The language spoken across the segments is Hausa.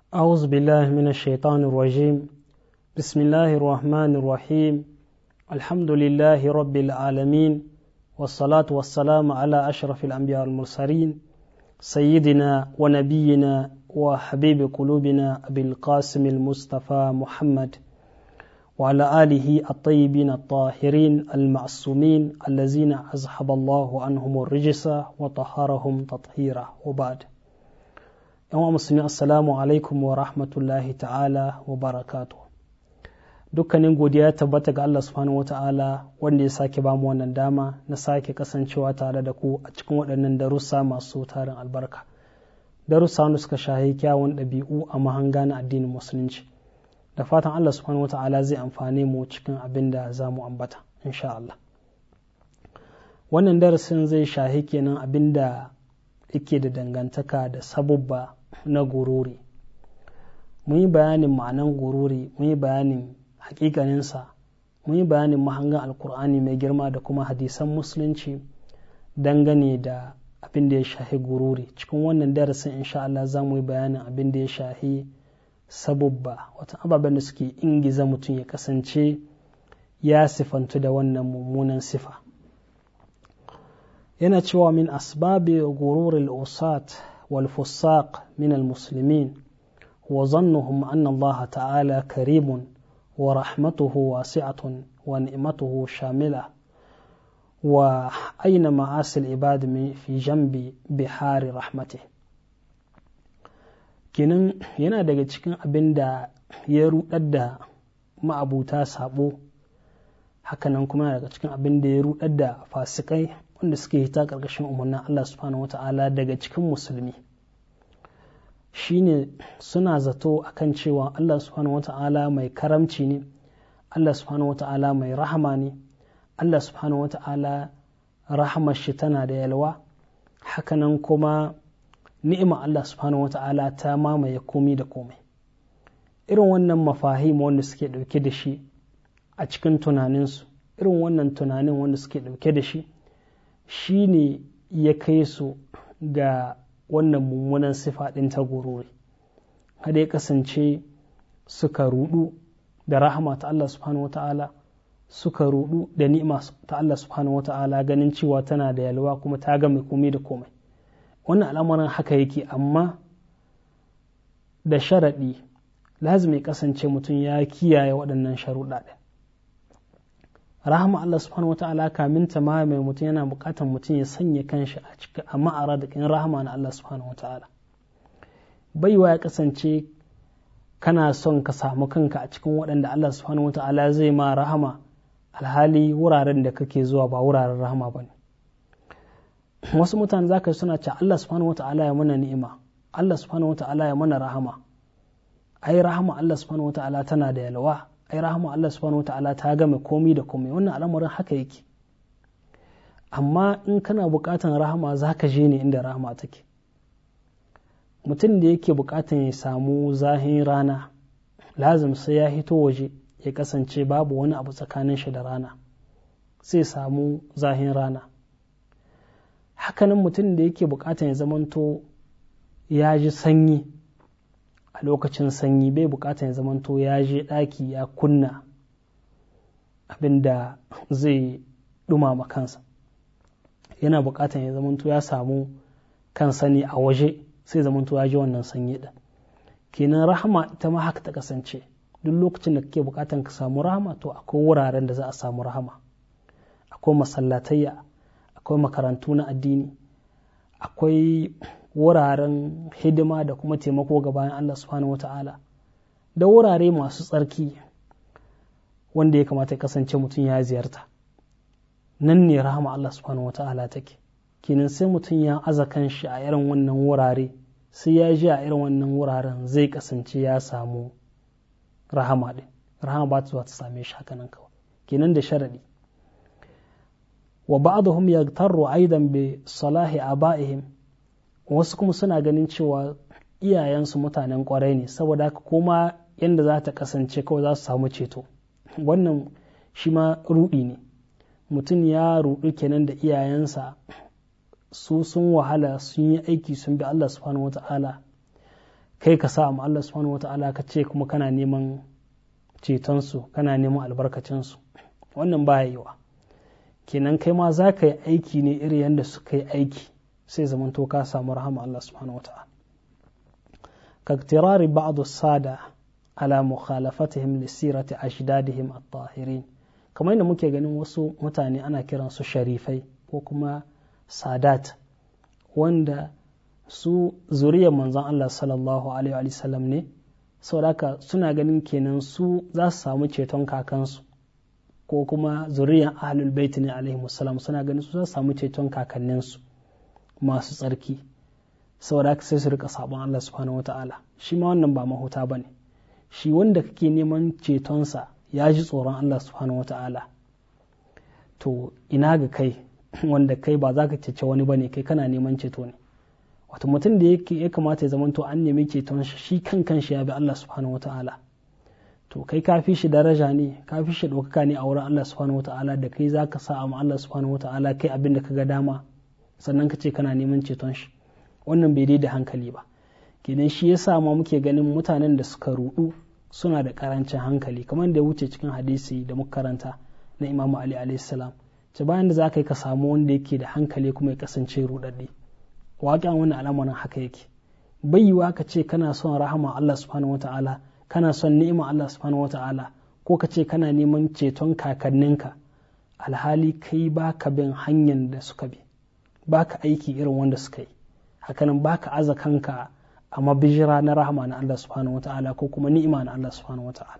أعوذ بالله من الشيطان الرجيم بسم الله الرحمن الرحيم الحمد لله رب العالمين والصلاة والسلام على أشرف الأنبياء المرسلين سيدنا ونبينا وحبيب قلوبنا أبي القاسم المصطفى محمد وعلى آله الطيبين الطاهرين المعصومين الذين أزحب الله عنهم الرجس وطهرهم تطهيرا وبعد yan musulmi assalamu alaikum wa rahmatullahi ta'ala wa barakatu dukkanin godiya tabbata ga Allah subhanahu wa ta'ala wanda ya sake bamu wannan dama na sake kasancewa tare da ku a cikin waɗannan darussa masu tarin albarka darussa wanda suka shahi kyawun ɗabi'u a mahanga na addinin musulunci da fatan Allah subhanahu wa ta'ala zai amfane mu cikin abin da za mu ambata insha Allah wannan darasin zai shahi kenan abin da yake da dangantaka da sabubba na gururi mun yi bayanin ma'anan gururi mun yi bayanin hakikaninsa mun yi bayanin mahangan alkur'ani mai girma da kuma hadisan musulunci dangane da abin da ya shahi gururi cikin wannan darasin insha Allah za mu yi bayanin abin da ya shahi sabubba wata ababen da suke ingiza mutum ya kasance ya sifantu da wannan mummunan sifa yana cewa min asbabi gururil usat wal fusaq min al muslimin wa zannuhum anna Allah ta'ala karimun wa rahmatuhu wasi'atun wa ni'matuhu shamila wa aina ma'asil ibad fi jambi bihari rahmatih kenan yana daga cikin abin da ya rudar da ma'abuta sabo hakanan kuma daga cikin abin da ya rudar da fasikai wanda suke hita ƙarƙashin umarnin Allah subhanahu wata'ala daga cikin musulmi shine suna zato akan cewa Allah subhanahu wata'ala mai karamci ne Allah subhanahu wata'ala mai rahama ne Allah subhanahu wata'ala rahamar shi tana da yalwa hakanan kuma ni'ima Allah subhanahu wata'ala ta mamaye komi da komai irin wannan mafahim wanda suke ɗauke da shi a cikin tunaninsu irin wannan tunanin wanda suke ɗauke da shi shi ne ya kai su ga wannan mummunan sifa ɗin ta gururi kada ya kasance suka rudu da rahama ta Allah subhanahu wa ta'ala suka rudu da ni'ima ta Allah subhanahu wa ta'ala ganin cewa tana da yalwa kuma ta ga mai komai da komai wannan al'amarin haka yake amma da sharaɗi lazim ya kasance mutum ya kiyaye waɗannan sharuɗa ɗin rahama Allah subhanahu wata'ala kamin ta ma mai mutum yana bukatar mutum ya sanya kanshi a cikin a ma'ara da kan rahama na Allah subhanahu wata'ala baiwa ya kasance kana son ka samu kanka a cikin waɗanda Allah subhanahu wata'ala zai ma rahama alhali wuraren da kake zuwa ba wuraren rahama ba ne wasu mutane zaka suna ce Allah subhanahu wata'ala ya mana ni'ima Allah subhanahu wata'ala ya mana rahama ai rahama Allah subhanahu wata'ala tana da yalwa ai rahama Allah subhanahu wata'ala ta game komi da komai wannan al'amarin haka yake amma in kana bukatan rahama za ka je ne inda rahama take mutum da yake bukatan ya samu zahin rana lazim sai ya hito waje ya kasance babu wani abu tsakanin shi da rana sai samu zahin rana hakanan mutum da yake bukatan ya zamanto ya ji sanyi a lokacin sanyi bai bukatan ya zamanto ya je ɗaki ya kunna abinda zai dumama kansa yana bukatan ya zamanto ya samu kansa ne a waje sai zamanto ya ji wannan sanyi ɗin kenan rahama ita ma haka ta kasance duk lokacin da kake bukatan ka samu rahama to akwai wuraren da za a samu rahama akwai masallatayya akwai makarantu na addini akwai wuraren hidima da kuma taimako ga bayan Allah subhanahu wata'ala da wurare masu tsarki wanda ya kamata ya kasance mutum ya ziyarta nan ne rahama Allah subhanahu wata'ala take kenan sai mutum ya aza kanshi a irin wannan wurare sai ya ji a irin wannan wuraren zai kasance ya samu rahama din rahama ba ta zuwa ta same shi haka nan kawai kenan da sharadi wa ba'dhum yaghtarru aidan bi salahi aba'ihim wasu kuma suna ganin cewa iyayensu mutanen kwarai ne saboda haka kuma yadda za ta kasance kawai za su samu ceto wannan shi ma rudi ne mutum ya rudu kenan da iyayensa su sun wahala sun yi aiki sun bi Allah subhanahu wa ta'ala kai ka sa amma Allah subhanahu wata'ala ka ce kuma kana neman cetonsu kana neman albarkacinsu wannan ba yiwa kenan kai ma za ka yi aiki ne iri yadda suka yi aiki sai zamanto ka samu rahama Allah subhanahu wata'ala كاقترار بعض السادة على مخالفتهم لسيرة أجدادهم الطاهرين kamar yadda muke ganin wasu mutane ana kiran su sharifai ko kuma sadat wanda su zuriyar manzon Allah sallallahu alaihi wa sallam ne saboda suna ganin kenan su za su samu ceton kakansu ko kuma zuriyar ahlul bait ne alaihi wasallam suna ganin su za su samu ceton kakanninsu masu tsarki saboda haka sai su rika sabon Allah subhanahu wata'ala shi ma wannan ba mahuta ba ne shi wanda kake neman cetonsa ya ji tsoron Allah subhanahu wata'ala to ina ga kai wanda kai ba za ka cece wani ba ne kai kana neman ceto ne wato mutum da ya kamata ya zamanto an nemi ceton shi shi kan kan shi ya bi Allah subhanahu wata'ala to kai ka fi shi daraja ne ka fi shi ɗaukaka ne a wurin Allah subhanahu wata'ala da kai za ka sa amma Allah subhanahu wata'ala kai abin da ka ga dama sannan ka ce kana neman ceton shi wannan bai dai da hankali ba kenan shi yasa ma muke ganin mutanen da suka rudu suna da karancin hankali kamar da ya wuce cikin hadisi da muka karanta na imamu ali alayhi salam ce bayan da za ka yi ka samu wanda yake da hankali kuma ya kasance rudadde waƙen wannan al'amarin haka yake bai yiwa ka ce kana son rahama Allah subhanahu wata'ala kana son ni'ima Allah subhanahu wata'ala ko ka ce kana neman ceton kakanninka alhali kai baka bin hanyar da suka bi baka aiki irin wanda suka yi hakanan baka aza kanka a mabijira na rahama na Allah subhanahu wa ta'ala ko kuma ni'ima na Allah subhanahu wa ta'ala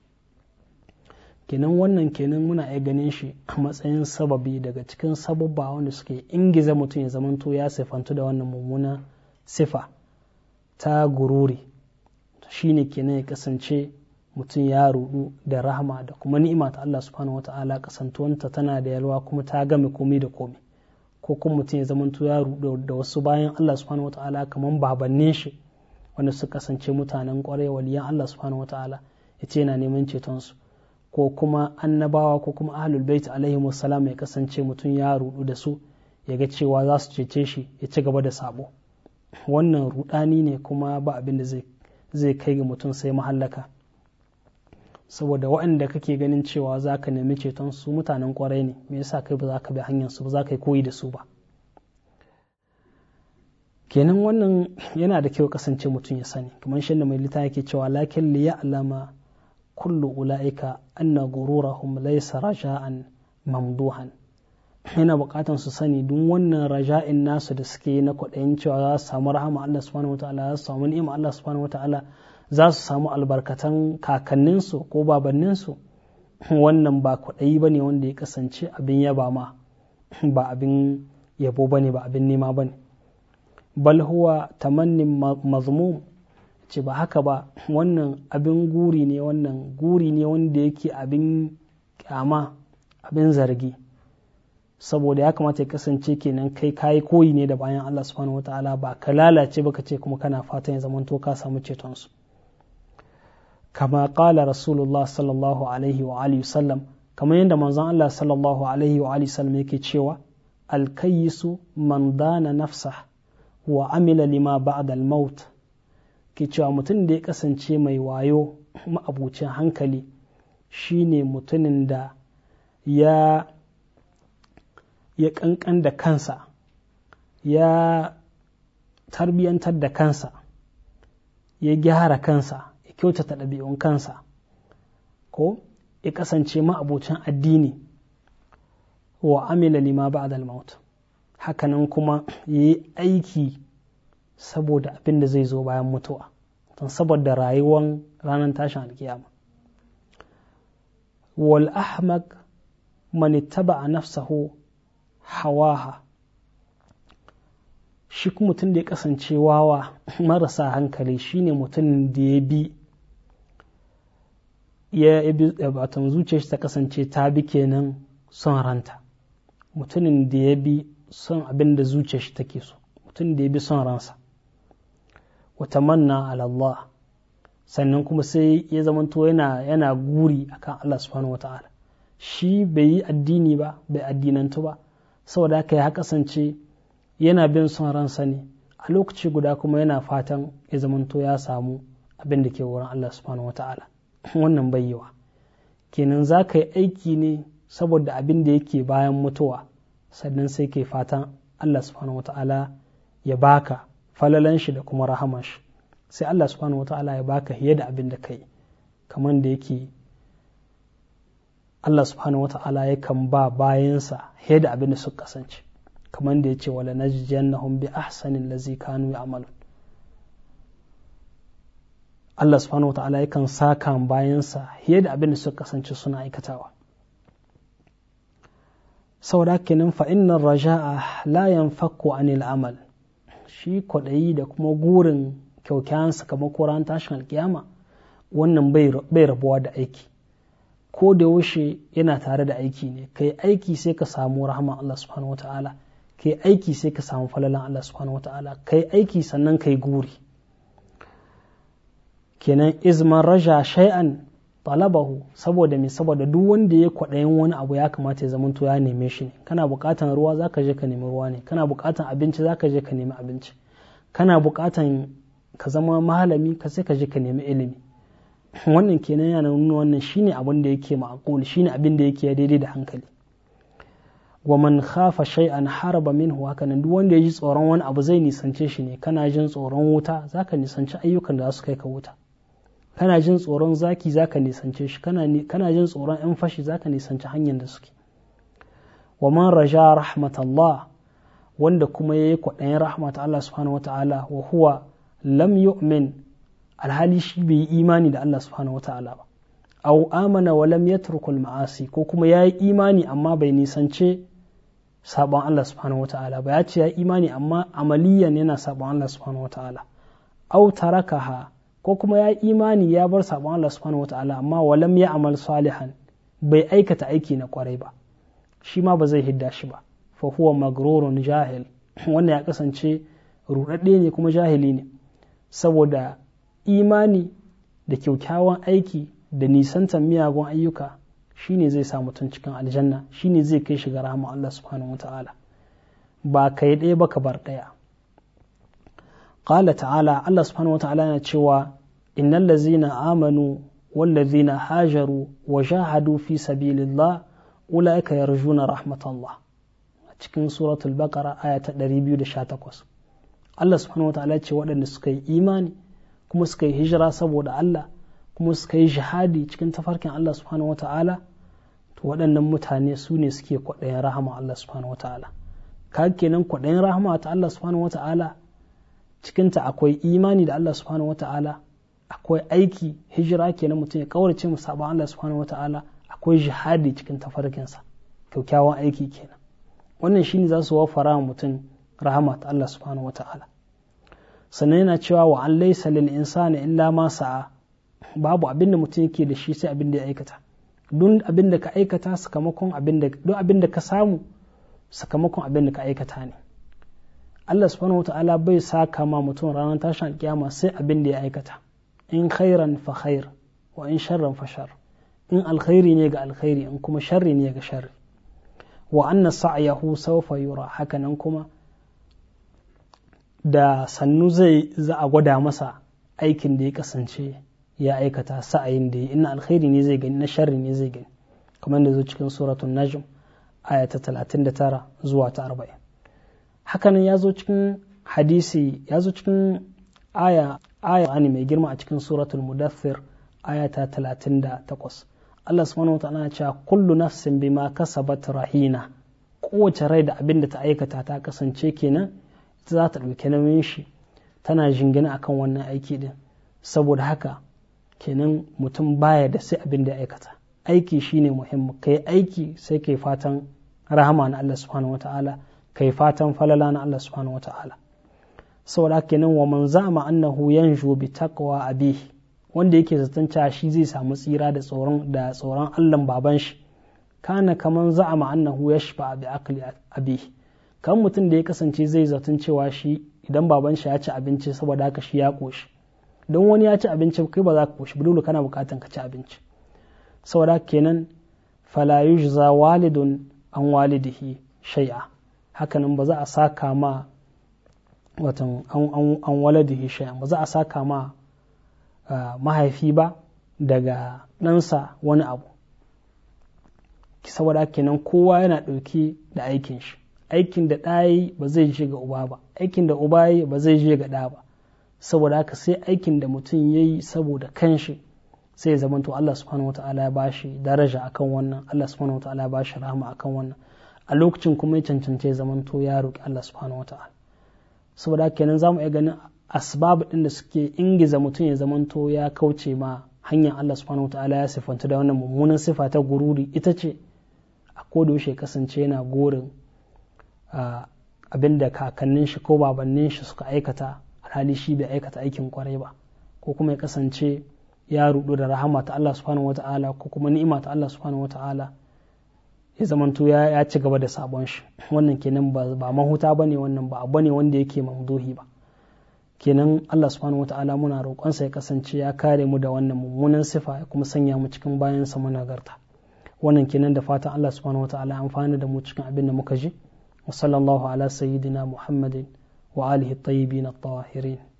kenan wannan kenan muna iya ganin shi a matsayin sababi daga cikin sababba wanda suke ingiza mutum ya zamanto ya sifantu da wannan mummuna sifa ta gururi shine kenan ya kasance mutum ya rudu da rahama da kuma ni'ima ta Allah subhanahu wa ta'ala kasantuwanta tana da yalwa kuma ta game komai da komai ko kuma mutum ya zamanto ya rudu da wasu bayan Allah subhanahu wata'ala kamar babannin shi wanda su kasance mutanen kwarai waliyan Allah subhanahu wata'ala ya ce yana neman cetonsu ko kuma annabawa ko kuma ahlul bait alaihi wasalam ya kasance mutum ya rudu da su ya ga cewa za su cece shi ya ci gaba da sabo wannan rudani ne kuma ba abin da zai kai ga mutum sai mahallaka saboda waɗanda kake ganin cewa za ka nemi ceton su mutanen kwarai ne me yasa kai ba za ka bi hanyar su ba za ka yi koyi da su ba kenan wannan yana da kyau kasance mutum ya sani kamar shi da mai lita yake cewa lakin li ya'lama kullu ula'ika anna gururahum laysa raja'an mamduhan yana bukatan su sani duk wannan raja'in nasu da suke na kwaɗayin cewa za su samu rahama Allah subhanahu wataala za su samu ni'ima Allah subhanahu wataala za su samu albarkatan kakanninsu ko babanninsu wannan ba kwaɗayi ba ne wanda ya kasance abin yaba ma ba abin yabo ba ne ba abin nema ba ne bal huwa tamannin mazmum ce ba haka ba wannan abin guri ne wannan guri ne wanda yake abin kyama abin zargi saboda ya kamata ya kasance kenan kai kayi koyi ne da bayan Allah subhanahu wataala ba ka lalace ba ka ce kuma kana fatan ya zamanto ka samu cetonsu kama kala rasulullah sallallahu alaihi wa alihi wasallam kamar yadda manzon Allah sallallahu alaihi wa alihi wasallam yake cewa alkayisu man dana nafsa wa amila lima ba'da al-maut ke cewa mutum da ya kasance mai wayo ma'abucin hankali shine mutumin da ya ya kankan da kansa ya tarbiyantar da kansa ya gyara kansa ya kyautata ɗabi'un kansa ko ya kasance ma'abocin addini wa amila lima ba'da al-maut hakanan kuma ya yi aiki saboda abin da zai zo bayan mutuwa don saboda rayuwan ranar tashin alkiyama wal ahmaq man ittaba nafsahu hawaha shi kuma mutum da ya kasance wawa marasa hankali shine mutum da ya bi ya bi batan zuciyar shi ta kasance ta bi kenan son ranta mutumin da ya bi son abin da zuciyar shi take so mutum da ya bi son ransa wata manna Allah sannan kuma sai ya zamanto yana yana guri akan Allah subhanahu wata'ala shi bai yi addini ba bai addinantu ba saboda haka ya kasance yana bin son ransa ne a lokaci guda kuma yana fatan ya zamanto ya samu abin da ke wurin Allah subhanahu wata'ala wannan bayyawa kenan za ka yi aiki ne saboda abin da yake bayan mutuwa sannan sai ke fatan Allah subhanahu wata'ala ya baka falalan shi da kuma rahaman shi sai Allah subhanahu wata'ala ya baka fiye da abin da kai kamar da yake Allah subhanahu wata'ala yakan ba bayansa fiye da abin da suka kasance kamar da ya ce wala najjiyannahum bi ahsanin lazi kanu ya'malun Allah subhanahu wa ta'ala yakan saka bayansa fiye da abin da suka kasance suna aikatawa saboda kenan fa innar raja'a la yanfakku anil amal shi kwaɗayi da kuma gurin kyaukyawan sakamako ran tashin alkiyama wannan bai rabuwa da aiki ko da yaushe yana tare da aiki ne kai aiki sai ka samu rahama Allah subhanahu wa ta'ala kai aiki sai ka samu falalan Allah subhanahu wa ta'ala kai aiki sannan kai guri kenan izman raja shay'an talabahu saboda me saboda duk wanda ya kwaɗayin wani abu ya kamata ya zamanto ya neme shi ne kana buƙatan ruwa zaka je ka nemi ruwa ne kana buƙatan abinci zaka je ka nemi abinci kana buƙatan ka zama malami ka sai ka je ka nemi ilimi wannan kenan yana nuna wannan shine abin da yake ma'qul shine abin da yake daidai da hankali wa man khafa shay'an haraba minhu haka nan duk wanda ya ji tsoron wani abu zai nisance shi ne kana jin tsoron wuta zaka nisanci ayyukan da za su kai ka wuta kana jin tsoron zaki zaka nisance shi kana jin tsoron yan fashi zaka nisanci hanyar da suke wa man raja rahmatallah wanda kuma yayi kwaɗayin rahmat Allah subhanahu wata'ala wa huwa lam yu'min alhali shi bai yi imani da Allah subhanahu wata'ala ba aw amana wa lam yatruku ma'asi ko kuma yayi imani amma bai nisance sabon Allah subhanahu wata'ala ba ya ce ya imani amma amaliyan yana sabon Allah subhanahu wata'ala aw tarakaha ko kuma ya imani ya bar sabon Allah subhanahu wata'ala amma walam ya amal salihan bai aikata aiki na kwarai ba shi ma ba zai hidda shi ba fa huwa magrurun jahil wannan ya kasance rudadde ne kuma jahili ne saboda imani da kyaukyawan aiki da nisantar miyagun ayyuka shine zai sa mutum cikin aljanna shine zai kai shi ga rahama Allah subhanahu wata'ala ba kai ɗaya ba ka bar ɗaya قال تعالى الله سبحانه وتعالى cewa إن الذين آمنوا والذين هاجروا وجاهدوا في سبيل الله أولئك يرجون رحمة الله cikin suratul baqara aya ta 218 Allah subhanahu wataala ce waɗanda suka yi imani kuma suka yi hijira saboda Allah kuma suka yi jihadi cikin tafarkin Allah subhanahu wataala to waɗannan mutane su ne suke kwaɗayin rahama Allah subhanahu wataala ka kenan kwaɗayin rahama ta Allah subhanahu wataala cikinta akwai imani da Allah subhanahu wata'ala akwai aiki hijira kenan mutum ya kaurace mu sabon Allah subhanahu wata'ala akwai jihadi cikin tafarkinsa kyaukyawan aiki kenan wannan shine za su wafara mutum rahama ta Allah subhanahu wata'ala sannan yana cewa wa an laysa lil insani illa ma sa'a babu abin da mutum yake da shi sai abin da ya aikata duk abin da ka aikata sakamakon abin da duk abin da ka samu sakamakon abin da ka aikata ne Allah subhanahu wa ta'ala bai saka ma mutum ranar tashin alkiyama sai abin da ya aikata in khairan fa khair wa in sharran fa shar in alkhairi ne ga alkhairi in kuma sharri ne ga sharri wa anna sa'yahu sawfa yura hakanan kuma da sannu zai za a gwada masa aikin da ya kasance ya aikata sa'ayin da ya in alkhairi ne zai gani na sharri ne zai gani kamar da zo cikin suratul najm aya ta 39 zuwa ta 40 hakanan ya zo cikin hadisi ya zo cikin aya aya ani mai girma a cikin suratul mudaththir aya ta 38 Allah subhanahu wataala ya ce kullu nafsin bima kasabat rahina kowace rai da abin da ta aikata ta kasance kenan ita za ta ɗauki nauyin shi tana jingina akan wannan aiki din saboda haka kenan mutum baya da sai abin da ya aikata aiki shine muhimmi kai aiki sai kai fatan rahama na Allah subhanahu wataala kai fatan falala na Allah subhanahu wata'ala saboda kenan wa man zama annahu yanju bi taqwa abihi wanda yake zaton cewa shi zai samu tsira da tsoron da tsoron Allah baban shi kana kaman za'ama annahu yashfa bi aqli abihi kan mutum da ya kasance zai zaton cewa shi idan baban shi ya ci abinci saboda haka shi ya koshi don wani ya ci abinci kai ba za ka koshi dole kana bukatan ka ci abinci saboda kenan fala yujza walidun an walidihi shay'a hakanan ba za a saka ma watan an waladihi shay'an ba za a saka ma mahaifi ba daga ɗansa wani abu saboda kenan kowa yana ɗauki da aikin shi aikin da ɗayi ba zai je ga uba ba aikin da uba yi ba zai je ga ɗa ba saboda haka sai aikin da mutum ya yi saboda kanshi sai ya zamanto Allah subhanahu wata'ala ya bashi daraja akan wannan Allah subhanahu wata'ala ya bashi rahama akan wannan a lokacin kuma ya cancance ya zamanto ya roƙi Allah subhanahu wata'ala saboda haka kenan zamu iya ganin asbab din da suke ingiza mutum ya zamanto ya kauce ma hanyar Allah subhanahu wata'ala ya sifanta da wannan mummunan sifa ta gururi ita ce a koda yaushe kasance yana gorin abin da kakannin shi ko babannin shi suka aikata alhali shi bai aikata aikin kwarai ba ko kuma ya kasance ya rudu da rahama ta Allah subhanahu wata'ala ko kuma ni'ima ta Allah subhanahu wata'ala ya zamanto ya, ya ci gaba da sabon shi wannan kenan ba, ba mahuta bane wannan ba abu ne wanda yake mamduhi ba kenan Allah subhanahu wata'ala muna roƙonsa ya kasance ya kare mu da wannan mummunan sifa ya kuma sanya mu cikin bayan sa managarta wannan kenan da fatan Allah subhanahu wata'ala amfani da mu cikin abin da muka ji wa sallallahu ala sayyidina muhammadin wa alihi at-tayyibin at-tahirin